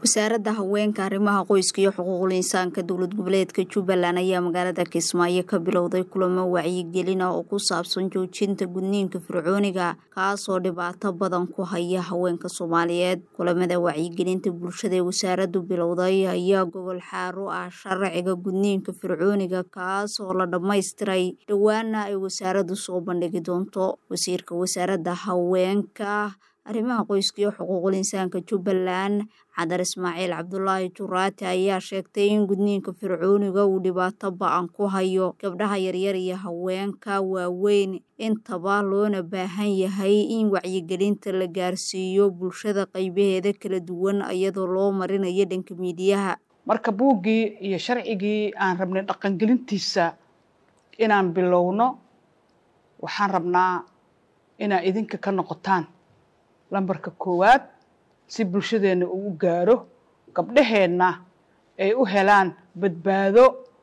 wasaaradda haweenka arrimaha qoyska iyo xuquuqul insaanka dowlad goboleedka jubbaland ayaa magaalada kismaayo ka bilowday kulamo wacyigelin ah oo ku saabsan joojinta gudniinka fircooniga kaasoo dhibaato badan ku haya haweenka soomaaliyeed kulamada wacyigelinta bulshada ee wasaaraddu bilowday ayaa gogol xaaro ah sharciga gudniinka fircooniga kaas oo la dhammaystiray dhowaana ay wasaaraddu soo bandhigi doonto wasiirka wasaaradda haweenka arrimaha qoyska iyo xuquuqul insaanka jubbaland cadar ismaaciil cabdulaahi juraati ayaa sheegtay in gudniinka fircooniga uu dhibaato ba-an ku hayo gabdhaha yaryar iyo haweenka waaweyn intaba loona baahan yahay in wacyigelinta la gaarsiiyo bulshada qaybaheeda kala duwan iyadoo loo marinayo dhanka miidiyaha marka buuggii iyo sharcigii aan rabnay dhaqangelintiisa inaan bilowno waxaan rabnaa inaad idinka ka noqotaan lambarka koowaad si bulshadeenna uu u gaaro gabdhaheenna ay u helaan badbaado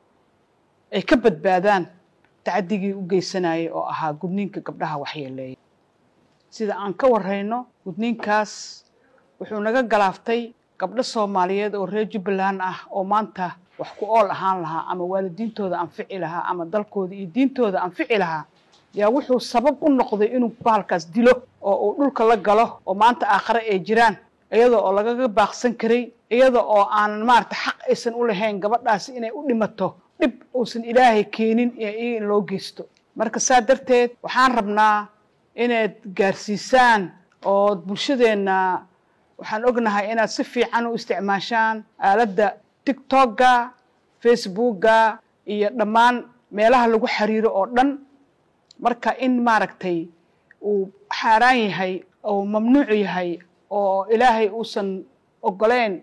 ay ka badbaadaan tacaddigii u geysanayay oo ahaa gudniinka gabdhaha waxyeeleeya sida aan ka warrayno gudniinkaas wuxuu naga galaaftay gabdho soomaaliyeed oo reer jubbaland ah oo maanta wax ku ool ahaan lahaa ama waalidiintooda anfici lahaa ama dalkooda iyo diintooda anfici lahaa yaa wuxuu sabab u noqday inuu bahalkaas dilo oo uu dhulka la galo oo maanta aakhare ay jiraan iyada oo lagaga baaqsan karay iyada oo aanan maarata xaq aysan u lahayn gabadhaasi inay u dhimato dhib uusan ilaahay keenin iyaga in loo geysto marka saa darteed waxaan rabnaa inaad gaarsiisaan oo bulshadeenna waxaan ognahay inaad si fiican u isticmaashaan aaladda tictokga facebookga iyo dhammaan meelaha lagu xiriiro oo dhan marka in maaragtay uu xaaraan yahay oo mamnuuc yahay oo ilaahay uusan ogoleyn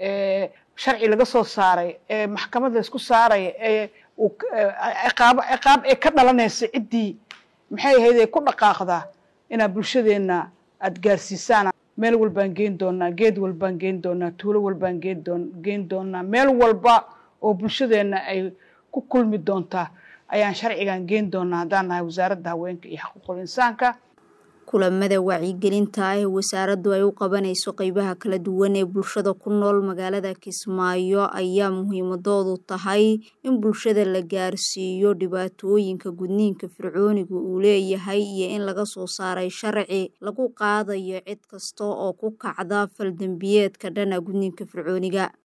sharci laga soo saaray ee maxkamad la isku saaraya ee ciqaabo ciqaab ee ka dhalanaysa ciddii maxay ahayd ee ku dhaqaaqda inaad bulshadeenna aada gaarsiisaan meel walbaan geen doonaa geed walbaan geen doonaa tuulo walbaan geen doon geen doonaa meel walba oo bulshadeenna ay ku kulmi doontaa ayaan sharcigan geen doonaa haddaan nahay wasaaradda haweenka iyo xuquuqul insaanka kulamada wacyigelinta ah ee wasaaraddu ay u qabanayso qeybaha kala duwan ee bulshada ku nool magaalada kismaayo ayaa muhiimadoodu tahay in bulshada la gaarsiiyo dhibaatooyinka gudniinka fircooniga uu leeyahay iyo in laga soo saaray sharci lagu qaadayo cid kasta oo ku kacda faldembiyeedka dhana gudniinka fircooniga